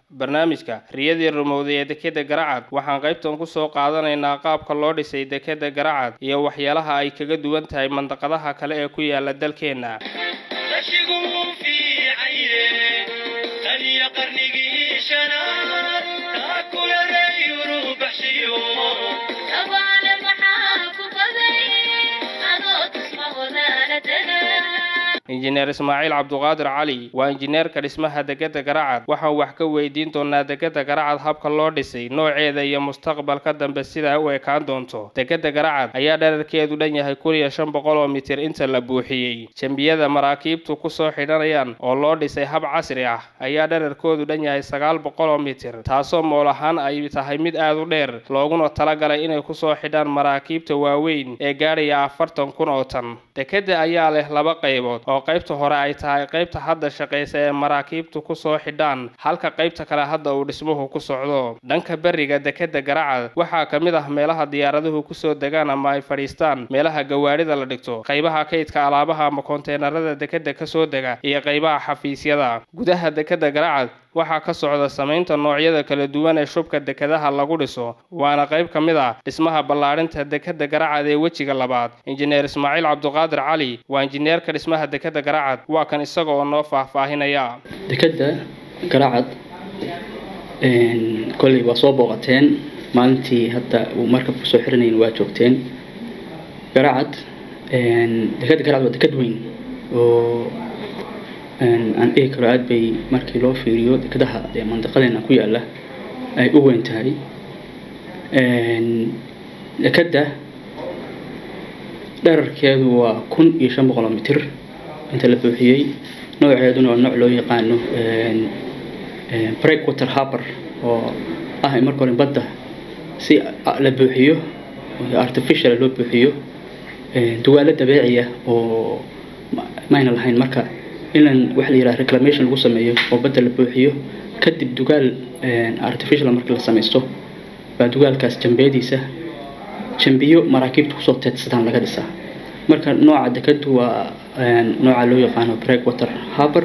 barnaamijka riyadii rumowday ee dekeda garacad waxaan qaybtan ku soo qaadanaynaa qaabka loo dhisay dekeda garacad iyo waxyaalaha ay kaga duwan tahay mandaqadaha kale ee ku yaala dalkeenna injineer ismaaciil cabduqaadir cali waa injineerka dhismaha dekeda garacad waxaan wax ka weydiin doonaa dekeda garacad habka loo dhisay nooceeda iyo mustaqbalka dambe sida ay u ekaan doonto dekeda garacad ayaa dherarkeedu dhan yahay kun iyo shan boqol oo mitir inta la buuxiyey jembiyada maraakiibtu kusoo xidhanayaan oo loo dhisay hab casri ah ayaa dherarkoodu dhan yahay sagaal boqol oo mitir taasoo mool ahaan ay tahay mid aad u dheer looguna talagalay inay kusoo xidhaan maraakiibta waaweyn ee gaadhaya afartan kun oo tan dekeda ayaa leh laba qaybood oo qaybta hore ay tahay qaybta hadda shaqaysa ee maraakiibtu kusoo xidhaan halka qaybta kale hadda uu dhismuhu ku socdo dhanka beriga dekeda garacad waxaa ka mid ah meelaha diyaaraduhu kusoo degaan ama ay fadhiistaan meelaha gawaadhida la dhigto qaybaha kaydka alaabaha ama konteenarada dekeda kasoo dega iyo qaybaha xafiisyada gudaha dekeda garacad waxaa ka socda samaynta noocyada kala duwan ee shubka dekedaha lagu dhiso waana qayb ka mid ah dhismaha ballaadhinta dekeda garacad ee wejiga labaad injineer ismaaciil cabduqaadir cali waa injineerka dhismaha dekeda garacad waa kan isaga oo noo faahfaahinaya dekeda garacad kolley waa soo booqateen maalintii hadda uu markabka soo xiranayn waa joogteen garacad dekeda garacad waa deked weyn oo aan dhihi karo aada bay markii loo fiiriyo dekedaha ee mandaqadeena ku yaala ay u weyn tahay dekeda dherarkeedu waa kun iyo shan boqol oo mitir inta la buuxiyey nooceeduna waa nooc loo yaqaano breakwater harber oo ah in marka hore badda si la buuxiyo artificial loo buuxiyo duwaalo dabeeciya oo mayna lahayn marka inaan waxa la yidhaha reclamation lagu sameeyo oo badda la buuxiyo kadib dugaal artificial markii la samaysto baa dugaalkaas jambiyadiisa jambiyo maraakiibta kusoo teedsadaan laga dhisaa marka nooca dekadu waa nooca loo yaqaano breakwater harber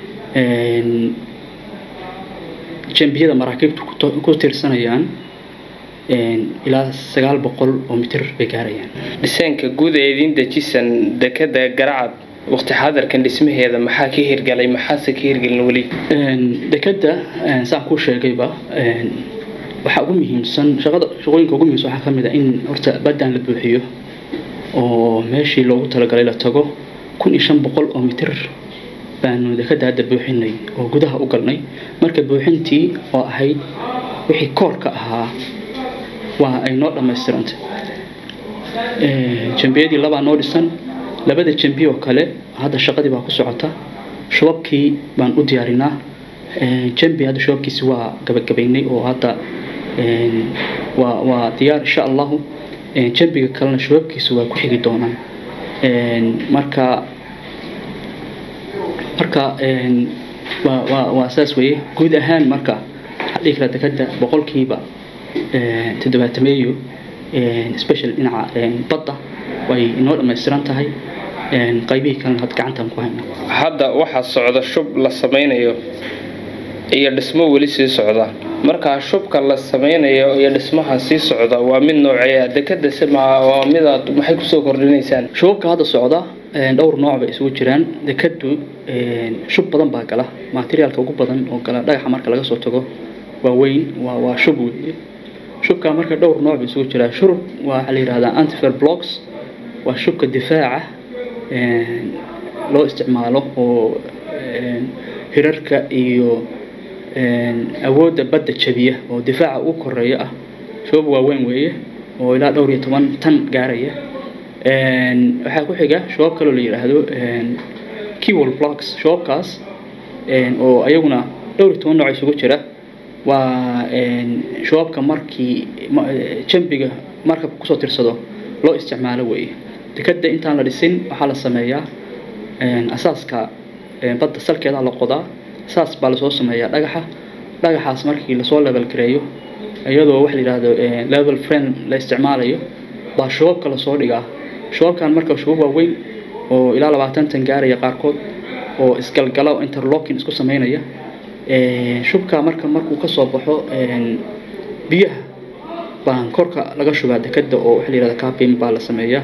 jambiyada maraakiibtu ku tiirsanayaan ilaa sagaal boqol oo mitir bay gaarayaan dhiseenka guud ee idin dejisan dekeda garacad waqti xaadirkan dhismaheeda maxaa ka hirgalay maxaase ka hirgelin weli dekeda saan kuu sheegayba waxaa ugu muhiimsan shaqada shaqooyinka ugu muhiimsan waxaa kamid a in horta baddaan la buuxiyo oo meeshii loogu talagalay la tago kun iyo shan boqol oo mitir baanu dekeda hadda buuxinay oo gudaha u galnay marka buuxintii oo ahayd wixii koorka ahaa waa ay noo dhammaystirantay jambiyadii labaa noo dhisan labada jambi oo kale hadda shaqadii baa ku socota shubabkii baan u diyaarinaa jambi hadda shubabkiisi waa gabagabaynay oo hadda waa waa diyaar insha allahu jambiga kalena shubabkiisi waa ku xigi doonaan marka marka waa waa waa saas weeye guud ahaan marka waxaa dhihi karaa dekeda boqolkiiba toddobaatameeyo special dhinaca badda way inoo dhammaystiran tahay qaybihii kalena had gacantaan ku hayna hadda waxaa socda shub la samaynayo iyo dhismo weli sii socda markaa shubka la samaynayo iyo dhismaha sii socda waa mid nooceeya dekeda sima waa midaad maxay kusoo kordhinaysaan shubabka hadda socda dhowr nooc bay isugu jiraan dekedu shub badan baa gala materiaalka ugu badan oo gala dhagaxa marka laga soo tago waa weyn waa waa shub weeye shubka marka dhowr nooc bay isugu jiraa shurub waxaa la yihahdaa antifer blocks waa shubka difaaca loo isticmaalo oo hirarka iyo awoodda badda jabiya oo difaaca ugu koreeya ah shubab waaweyn weeye oo ilaa dhowr iyo toban tan gaaraya waxaa ku xiga shubab kaloo la yidhaahdo kewol blocks shubabkaas oo ayaguna dhowr iyo toban nooc isugu jira waa shubabka markii jambiga markabka kusoo tirsado loo isticmaalo weeye dekeda intaan la dhisin waxaa la sameeyaa asaaska badda salkeeda la qodaa saas baa lasoo sameeyaa dhagaxa dhagaxaas markii lasoo level gareeyo iyadoo waxa la yidhaahdo level frame la isticmaalayo baa shubabka lasoo dhigaa shubabkan marka shubab waaweyn oo ilaa labaatan tan gaaraya qaarkood oo isgalgala oo interlocking isku sameynaya shubka marka markuu kasoo baxo biyaha baan korka laga shubaa dekeda oo waxa la yihahda capin baa la sameeyaa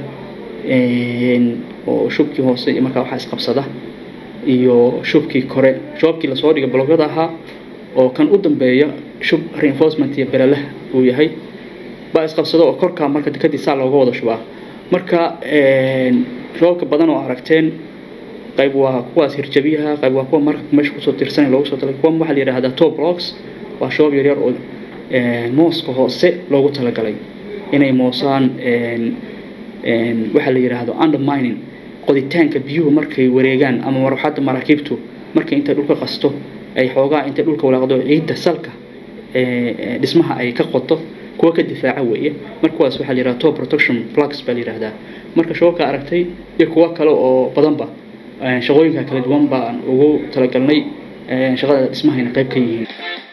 oo shubkii hoose iyo markaa waxaa isqabsada iyo shubkii kore shoobkii lasoo dhigay blogyada ahaa oo kan u dambeeya shub reinforcement iyo bereleh uu yahay baa isqabsada oo korkaa marka dekadii saa looga wada shubaa marka shoobka badan oo aragteen qayb waa kuwaas hirjabiyaha qayb waa kuwa marka meesha kusoo tirsan loogu soo talay kuwa waxaa la yidhahdaa top blocks waa shoob yaryar oo mooska hoose loogu talagalay inay moosaan waxaa la yidhaahdo undermining qoditaanka biyuhu markay wareegaan ama marwaxadda maraakiibtu markay intay dhulka qasto ay xoogaa intay dhulka walaaqdo ciidda salka dhismaha ay ka qoto kuwa ka difaaca weeye marka kuwaas waxaa la yidhahda top protection plugs baa la yidhahdaa marka shoobka aragtay iyo kuwo kale oo badanba shaqooyinka kala duwan baan ugu talagalnay shaqada dhismahayna qayb ka yihiin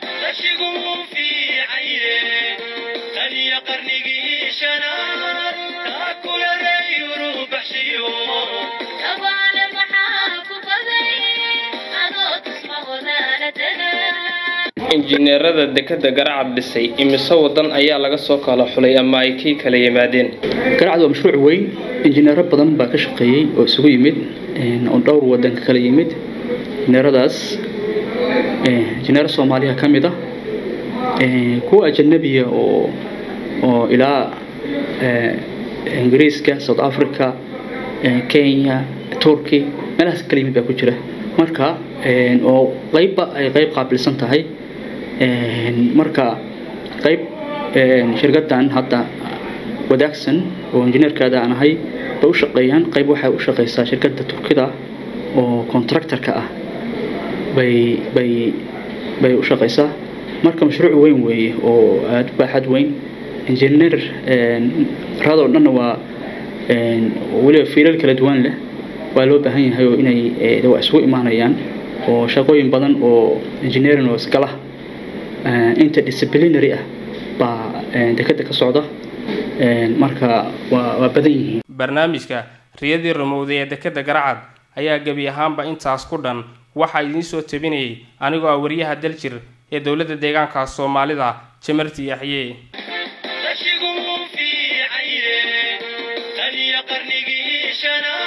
injineerada dekeda garacad dhisay imise wadan ayaa laga soo kala xulay ama ay kii kala yimaadeen garacad waa mashruuc weyn injineero badan baa ka shaqeeyey oo isugu yimid oo dhowr wadan ka kala yimid injineeradaas injineero soomaaliya ka mid ah kuwa ajanabiya oo oo ilaa ingiriiska south africa kenya turkey meelahaas kala yimid baa ku jira marka oo qeybba ay qeyb qaabilsan tahay marka qeyb shirkadan hadda wadaagsan oo injineerkaada aan ahay bay u shaqeeyaan qeyb waxay u shaqeysaa shirkadda turkida oo contractorka ah bay bay bay u shaqeysaa marka mashruuc weyn weeye oo aada baaxad weyn injineer radoo dhanna waa weliba fiilal kala duwan leh waa loo baahan yahay oo inay waa isugu imaanayaan oo shaqooyin badan oo engineering oo iskala interdisciplinary ah baa dekeda ka socda marka waa waa badan yihiin barnaamijka riyadii rumowday ee dekeda garacad ayaa gebi ahaanba intaas ku dhan waxaa idiin soo tabinayay anigoo ah wariyaha daljir ee dowladda deegaanka soomaalida jamarti yaxye qarnigii shanaad